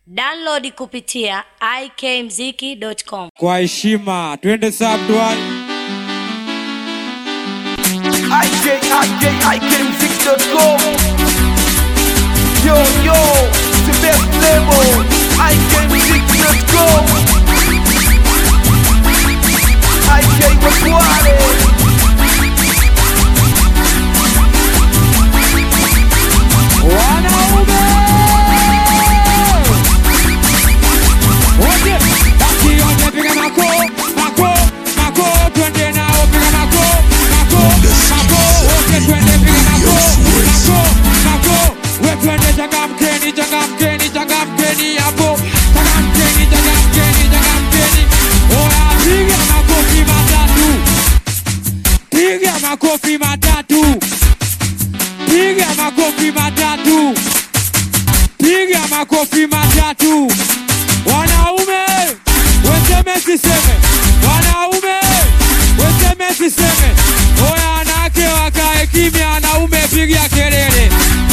Download kupitia ikmziki.com. Kwa heshima, twende Sabdwan. IK, IK, IKMusic.com Yo, yo, the best label IKMusic.com IK Wakwale Wanaume wote, basi yote piga mako mako mako, twende nao, piga mako mako mako, wote twende, piga mako mako mako, we twende, changamkeni, changamkeni, changamkeni hapo, changamkeni, changamkeni, changamkeni, oya, piga makofi matatu, piga makofi matatu. Piga makofi matatu, piga makofi matatu. Wanaume weseme siseme, wanaume weseme siseme. Oya, wanawake wakae kimya, wanaume piga kelele.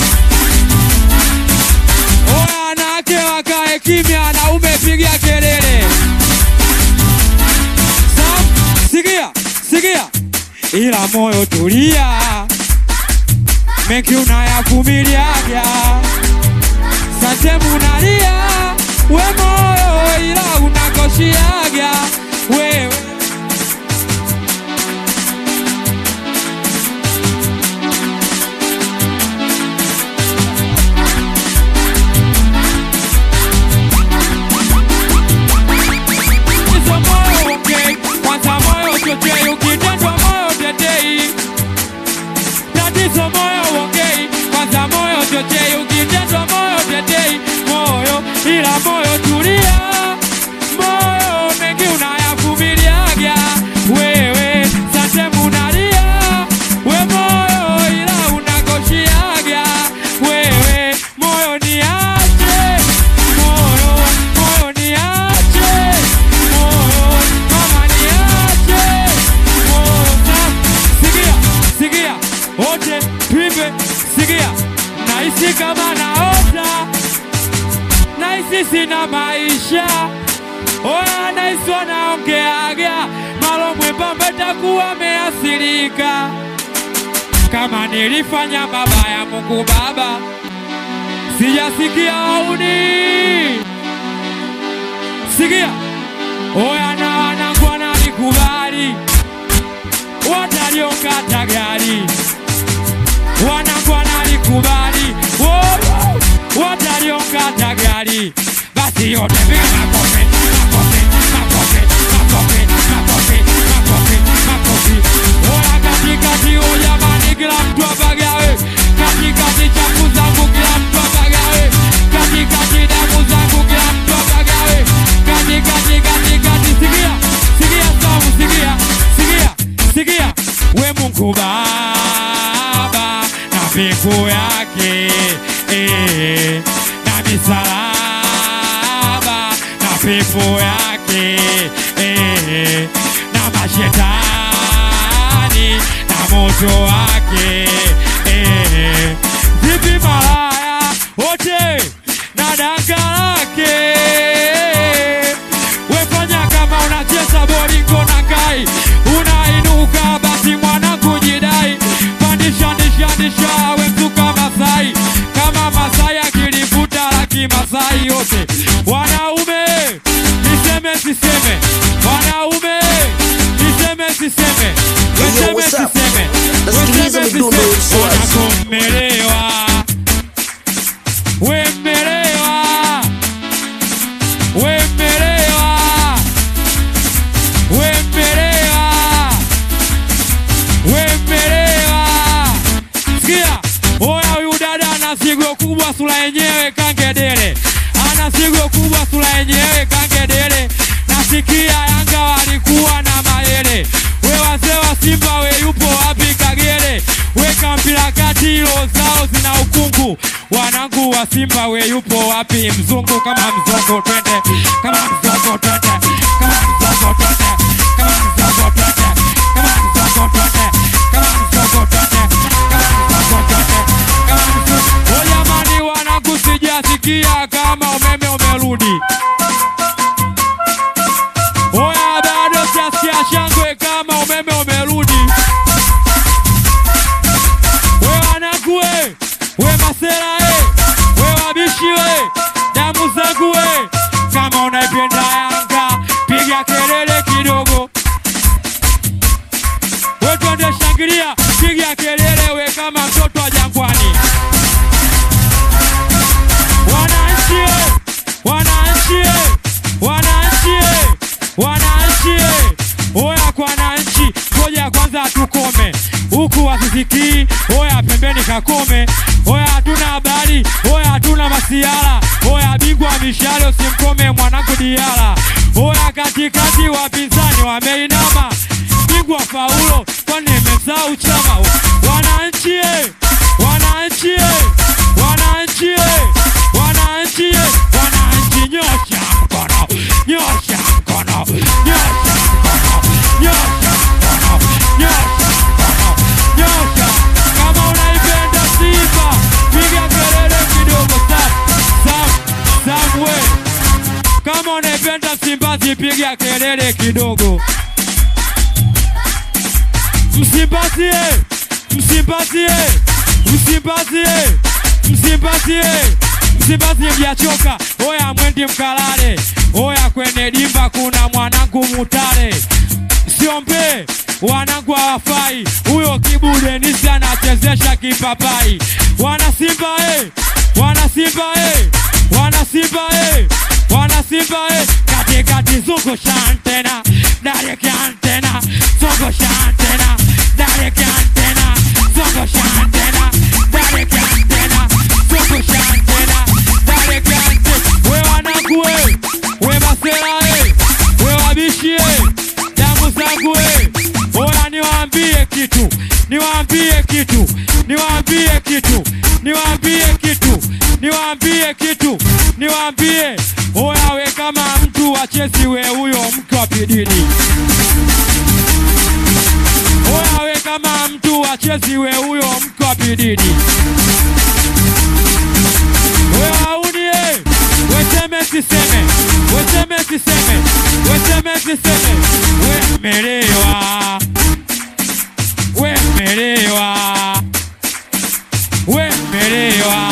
Oya, wanawake wakae kimya, wanaume piga kelele. Sam, sikia, sikia, ila moyo tulia mengi unayavumiliaga, sante munalia we moyo, ila unakoshiaga wewe Tatizo moyo ongei, kwanza moyo chochei, ukitendwa moyo tetei tatizo moyo ongei, kwanza moyo chochei, ukitendwa moyo tetei, moyo ila moyo tulia, moyo mengi unayavumiliaga wewe, sante munalia we moyo, ila unakoshiaga wewe, moyo niache, moyo moyo niache, moyo mama niache, moyo sa- sikia sikia wote tuimbe, sikia, nahisi kama naota, nahisi sina maisha, oya, nahisi wanaongeaga malo mwembamba, takuwa ameathirika kama nilifanya mabaya, Mungu Baba, sijasikia auni, sikia, oya, na wanangu wananikubali wataliokata gari wanangu wanalikubali Woyo! wataliokata gari basi yote piga makofi makofi makofi makofi makofi makofi makofi oya katikati o jamani kila mtu apagawe katikati chafu zangu kila mtu apagawe katikati damu zangu kila mtu apagawe katikati katikati sikia sikia samu sikia sikia sikia we Mungu Baba na mbingu yake eh, na misalaba na pepo yake eh, na mashetani na moto wake eh, vipi malaya wote na danga lake wefanya kama unacheza bolingo na kai unainuka basi mwanangu jidai pandisha ndisha ndisha we mzuka masai kama masai akilivuta laki masai yote wanaume niseme siseme wanaume niseme siseme weseme what's up? siseme Nasikiliza weseme midundo siseme Swazi. wanakommelewa wemmelewa wemmelewa wemmelewa wemmelewa sikia oya huyu dada ana sigo kubwa sura yenyewe kangedele ana sigo kubwa sura yenyewe kangedele nasikia yanga walikuwa na mayele we wazee wa simba we yupo wapi kagere weka mpira kati hilo zao zina ukungu wanangu wa simba we yupo wapi mzungu kama mzungu twende kama mzungu twende kama mzungu twende kama mzungu twende kama mzungu twende kama mzungu twende kama mzungu twende kama mzungu Oh, jamani wanangu sijasikia kama umeme umerudi hawasikii. Oya pembeni kakome, oya hatuna habari, oya hatuna masiara, oya bingwa mishale usimkome mwanangu Diara. Oya katikati wapinzani wameinama, bingwa faulo kwani imesahau chama. Wananchi eh, wananchi eh, wananchi eh, wananchi eh, wananchi nyosha mkono, nyosha mkono, nyosha mkono, nyosha mkono, nyosha mkono, nyosha. Kama unaipenda Simba, piga kelele kidogo. Sam, Sam, Sam we. Kama unaipenda Simba, piga kelele kidogo. Msimbazie, msimbazie, msimbazie, msimbazie, msimbazie mjachoka. Oya mwendi mkalale, oya kwenye dimba kuna mwanangu Mutale, siombe wanangu hawafai. Huyo Kibu Denisi anachezesha kipapai. Wana Simba eh, wana Simba eh, wana Simba eh, wana Simba eh, katikati zungusha antena, direct antena, zungusha antena, direct antena, zungusha antena, direct antena, zungusha antena, direct antena. We wanangu we, we masela eh, we wabishi eh, damu zangu eh, oya niwaambie kitu, niwaambie kitu, niwaambie kitu, niwaambie kitu, niwaambie kitu, niwaambie oya, we kama mtu wa Chelsea, we huyo mke wa pididi. Oya, we kama mtu wa Chelsea, we huyo mke wa pididi. We wauni eh, weseme siseme, weseme siseme, weseme siseme, we melewa, we melewa, we melewa.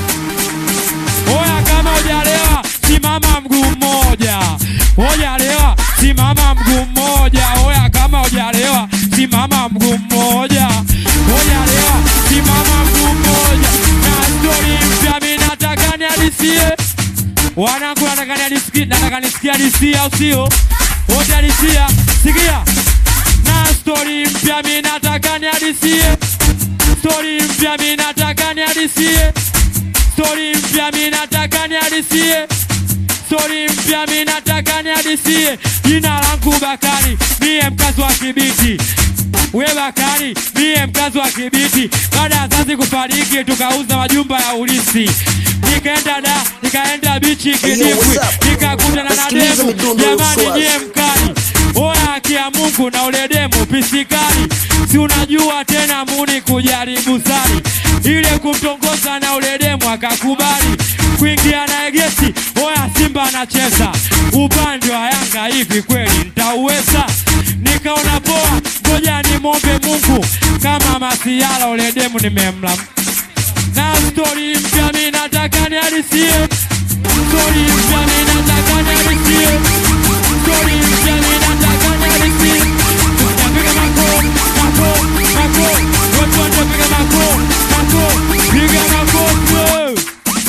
Oya, kama hujalewa simama mguu mmoja. Hujalewa simama mguu mmoja. Oya, kama hujalewa simama mguu mmoja. Hujalewa simama mguu mmoja. Na stori mpya mimi nataka nihadisie wanangu, nataka nihadisie, nataka nisikie hadisia, au sio? Wote hadisia, sikia na stori mpya mimi nataka nihadisie, stori mpya mimi nataka nihadisie Stori mpya mi nataka nihadisie, stori mpya mi nataka nihadisie. Jina langu Bakari, mie mkazi wa Kibiti. We Bakari, mie mkazi wa Kibiti. Baada ya wazazi kufariki, tukauza majumba ya ulisi, nikaenda da, nikaenda bichi Hey, yo, Kidimbwi, what's up? nikakutana na Nasikiliza demu. midundo ya Jamani, Uswazi. nyie mkali Oya haki ya Mungu na ule demu pisikali, si unajua tena muni kujaribu sali ile kumtongoza na ule demu akakubali kuingia na gesi. Oya Simba anacheza upande wa Yanga, hivi kweli nitauweza? Nikaona poa, ngoja nimwombe Mungu kama masiala ule demu nimemla na stori mpya mi nataka nihadisie, stori mpya mi nataka nihadisie, stori mpya mi nataka nihadisie. Tunapiga mako mako mako, watu wanapiga mako mako, piga makofi.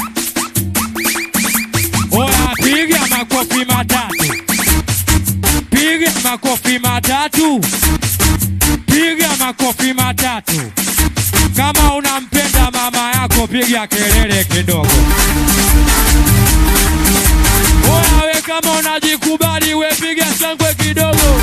Oya, piga makofi matatu, piga makofi matatu, piga makofi matatu. Kama unampenda mama yako piga kelele kidogo. Oya we kama unajikubali we piga shangwe kidogo.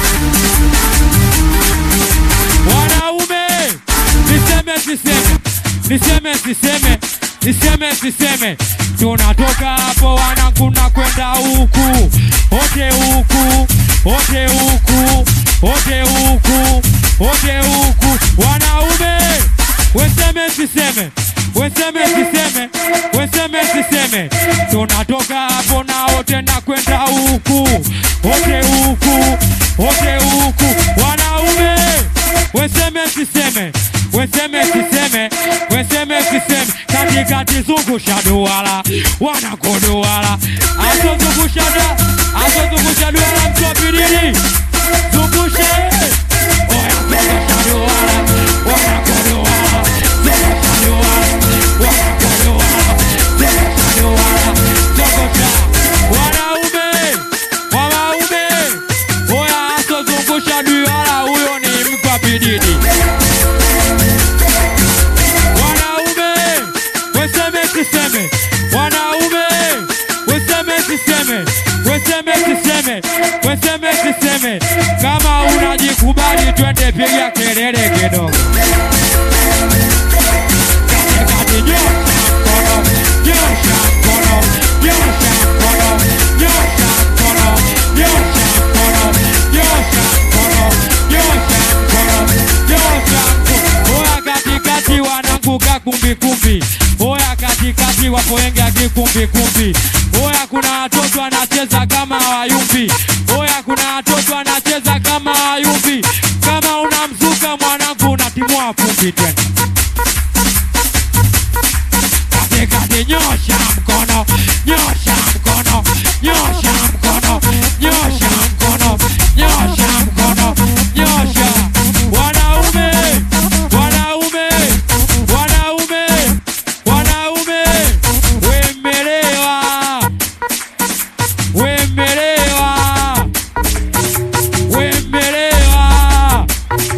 Wanaume niseme siseme, niseme siseme, niseme siseme, tunatoka hapo wanangu na kwenda huku, ote huku, ote huku, ote huku, ote huku, wanaume weseme siseme weseme siseme weseme siseme tunatoka hapo nao tena kwenda huku wote huku wote huku wanaume weseme siseme weseme siseme weseme siseme katikati zungusha duara wanakoduara asozungusha da asozungusha duara mtwapidili zungushe oya zungusha duara wanakoduara zungusha duara wanakoduara zungusha duara zungusha wanaume wanaume oya asozungusha duara huyo ni mkwapidili siseme, weseme siseme, weseme siseme. Kama unajikubali twende piga kelele kidogo. Katikati nyosha mkono, nyosha mkono, nyosha mkono, nyosha mkono, nyosha mkono, nyosha mkono, nyosha mkono, nyosha mkono. Oya katikati wananguka kumbi kumbi. Oya katikati wapo wengi akikumbi kumbi. Oya kuna watoto wanacheza kama hawayumbi. Oya kuna watoto wanacheza kama hawayumbi. Kama unamzuka mwanangu unatimua vumbi tena. Katikati nyosha mkono, nyosha mkono, nyosha mkono, nyosha mkono, nyosha mkono, nyosha. Wanaume, wanaume, wanaume, wanaume, wemelewa, wemelewa, wemelewa,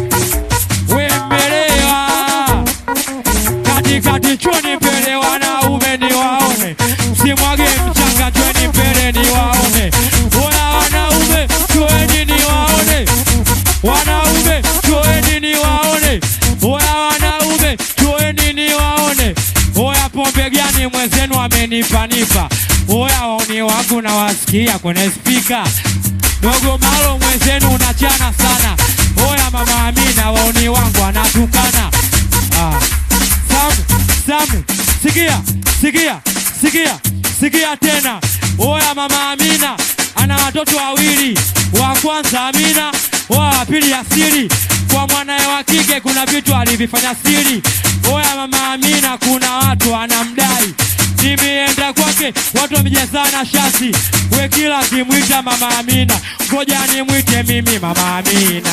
wemelewa katikati choni mbele wanaume ni waone, simwage mchanga choni mbele ni waone. Oya wanaume choeni ni waone, wanaume choeni ni waone, oya wanaume choeni ni waone. Oya pombe gani mwenzenu amenipanipa? Oya wauni wangu nawasikia kwenye spika dogo malo mwenzenu unachana sana. Oya mama Amina wauni wangu anatukana ah. Samu, Samu, sikia, sikia, sikia, sikia tena. Oya mama Amina ana watoto wawili, wa kwanza Amina, wa pili Yasiri. Kwa mwanaye wa kike kuna vitu alivifanya siri. Oya mama Amina, kuna watu anamdai nimeenda kwake, watu wamejazana shasi. We kila kimwita mama Amina, ngoja nimwite mimi mama Amina,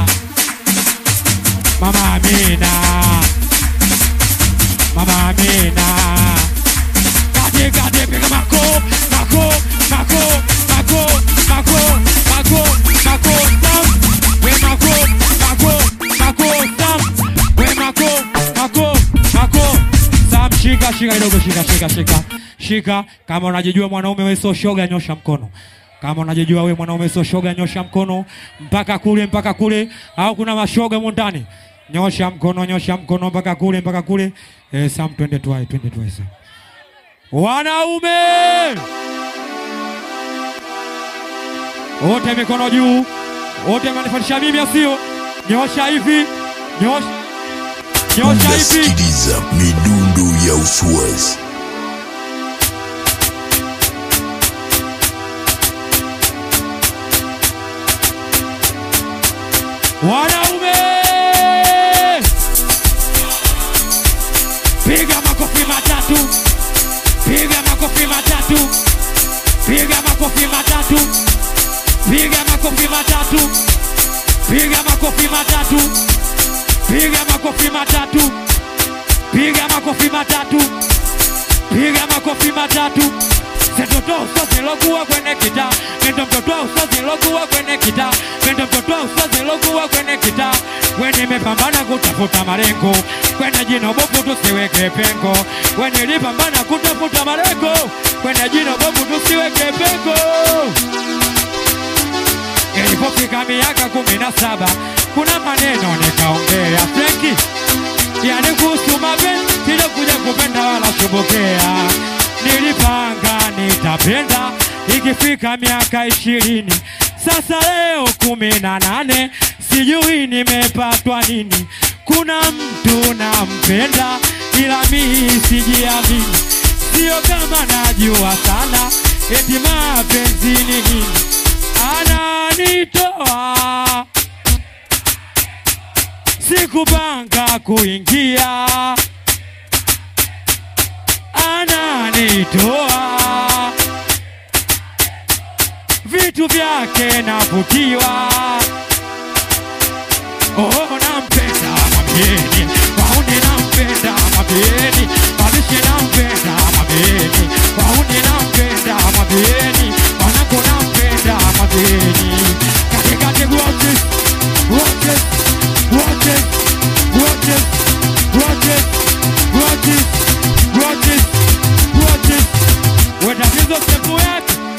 mama Amina. Mama Amina. Kati kati piga mako, mako, mako, mako, mako, mako, mako, tam. We mako, mako, mako, tam. We mako, mako, mako. Sam shika, shika kidogo, shika, shika, shika. Shika, kama unajijua mwanaume wewe sio shoga, nyosha mkono. Kama unajijua wewe mwanaume sio shoga, nyosha mkono mpaka kule, mpaka kule, au kuna mashoga humo ndani? Nyosha mkono, nyosha mkono mpaka kule, mpaka kule. Eh, Sam, twende tuwae, twende tuwae Sam. Wanaume wote mikono juu, wote manifanisha mimi asio, nyosha hivi, nyosha, nyosha hivi. unasikiliza midundo ya uswazi Wanaume piga makofi matatu, piga makofi matatu, piga makofi matatu, piga makofi matatu, piga makofi matatu, piga makofi matatu, piga makofi matatu, piga makofi matatu. Mtoto usozi lokuwa kwenye kita, nendo mtoto usozi lokuwa kwenye kita, nendo mtoto usozi lokuwa kwenye kita. We nimepambana kutafuta malengo, kwenye jino bovu tusiweke pengo. We nilipambana kutafuta malengo, kwenye jino bovu tusiweke pengo. Ilipofika miaka kumi na saba kuna maneno nikaongea Frenki, yani kuhusu mapenzi sijakuja kupenda wala shobokea. Nilipanga nitapenda ikifika miaka ishirini, sasa leo kumi na nane, sijui nimepatwa nini. Kuna mtu nampenda, ila mimi sijiamini, sio kama najua sana, eti mapenzi ni nini ananitoa sikupanga kuingia ananitoa vitu vyake navutiwa oh, nampenda mabeni wauni nampenda mabeni mabishi nampenda mabeni wauni nampenda mabeni wanako nampenda mabeni katikati watches watches watches watches watches watches watches watches we tatizo sepu yake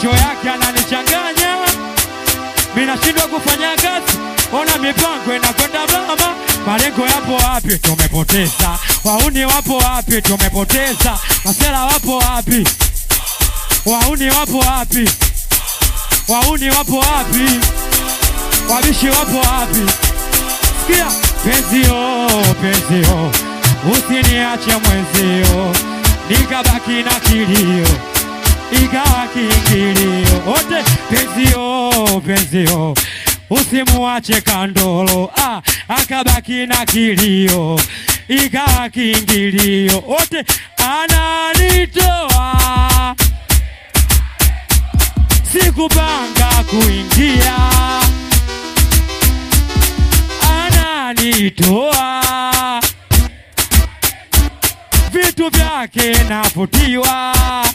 macho yake ananichanganya, mimi nashindwa kufanya kazi, ona mipango inakwenda mama, malengo yapo wapi? Tumepoteza wauni, wapo wapi? Tumepoteza masela, wapo wapi? Wauni wapo wapi? Wauni wapo wapi? Wabishi wapo wapi? Sikia penzio, penzio, usiniache mwenzio, nikabaki na kilio, ikawa kiingilio. Wote penzio, penzio, usimuache kandolo, ah, akabaki na kilio, ikawa kiingilio. Wote ananitoa sikupanga kuingia, ananitoa vitu vyake navutiwa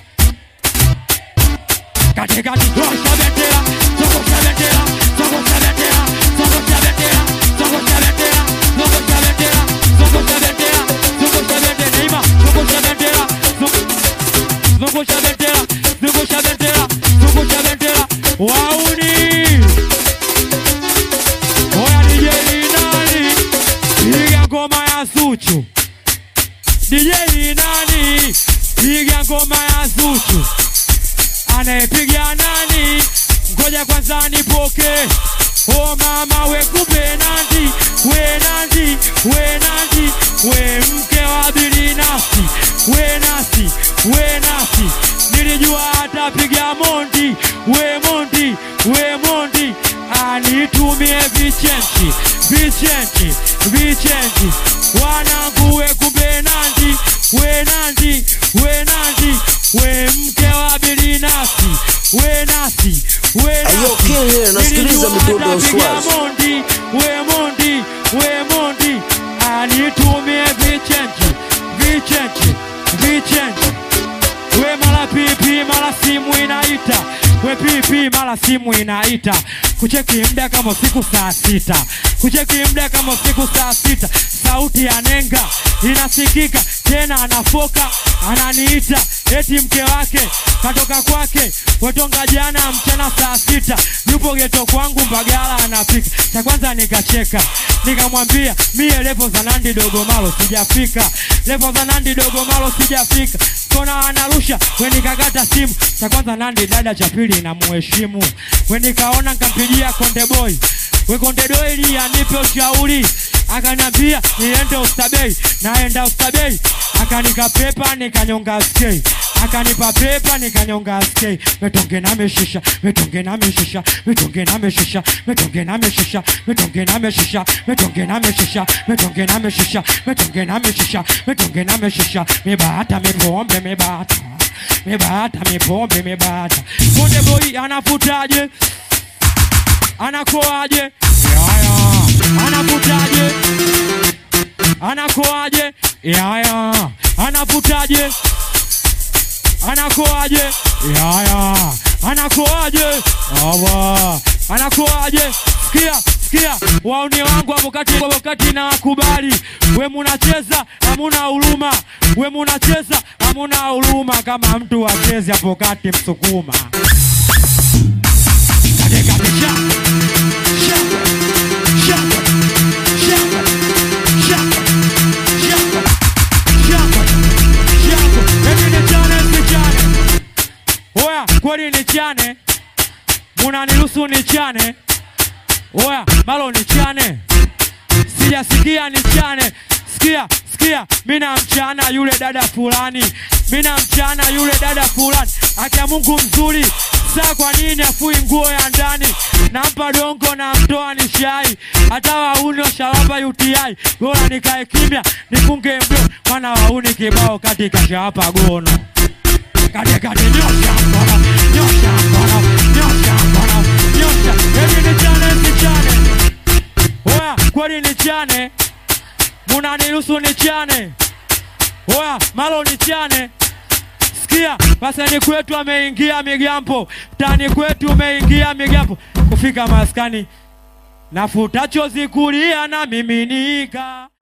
katikati tosha bendera sokosha bendera sokosha bendera sokosha bendera sokosha bendera sokosha bendera sokosha bendera sokosha bendera ima sokosha bendera Sok- zungusha bendera zungusha bendera zungusha bendera wauni oya DJ nani piga ngoma ya Zuchu DJ nani piga ngoma ya Zuchu anayepiga nani ngoja kwanza nipoke o mama we kumbe nandi we nandi we nandi we mke wa bilinasi we nasi we nasi nilijua atapiga mondi we mondi we mondi anitumie vichenchi vichenchi vichenchi wanangu we kumbe nandi we nandi we nandi we mke wa bilinasi we nasi we Ayo, nasi King here, nasikiliza Nilijua midundo ya atapiga Uswazi. mondi we mondi we mondi anitumie vichenchi vichenchi vichenchi we mara pipi mara simu inaita we pipi mara simu inaita kucheki mda kama siku saa sita kucheki mda kama siku saa sita sauti ya nenga inasikika tena anafoka ananiita eti mke wake katoka kwake wetonga jana mchana saa sita yupo geto kwangu mbagala anapika cha kwanza nikacheka nikamwambia mie levo za nandi dogomalo sijafika levo za nandi dogomalo sijafika kona anarusha we nikakata simu cha kwanza nandi dada cha pili namuheshimu we nikaona nkampigia konde boy we konde boy ili anipe ushauri akaniambia niende ustabei naenda ustabei akanika pepa nikanyonga skei akanipa pepa nikanyonga skei metonge na meshisha metonge na meshisha metonge na meshisha metonge na meshisha metonge na meshisha metonge na meshisha metonge na meshisha metonge na meshisha metonge na meshisha mebata mepombe mebata mebata mepombe mebata konde boy anafutaje anakoaje yaya anafutaje anakoaje yaya anafutaje anakoaje yaya anakoaje awa anakoaje sikia sikia wauni wangu hapo kati hapo kati na wakubali we munacheza hamuna huruma we munacheza hamuna huruma kama mtu acheze hapo kati msukuma katika picha shangwe shangwe shangwe shangwe shangwe shangwe shangwe eti nichane sichane oya kweli nichane munaniruhusu nichane oya malo nichane sijasikia nichane sikia sikia mina mchana yule dada fulani mina mchana yule dada fulani akia mungu mzuri saa kwa nini afui nguo ya ndani nampa dongo na mtoa ni shai hata wauni washalapa uti bora nikae kimya nifunge mdo mana wauni kibao katika shawapa gono katikati nyosha mkono nyosha mkono nyosha mkono nyosha eti nichane sichane oya kweli nichane munaniruhusu nichane oya malo nichane sikia pasani kwetu ameingia migambo tani kwetu umeingia migambo kufika maskani nafuta chozi kulia na miminika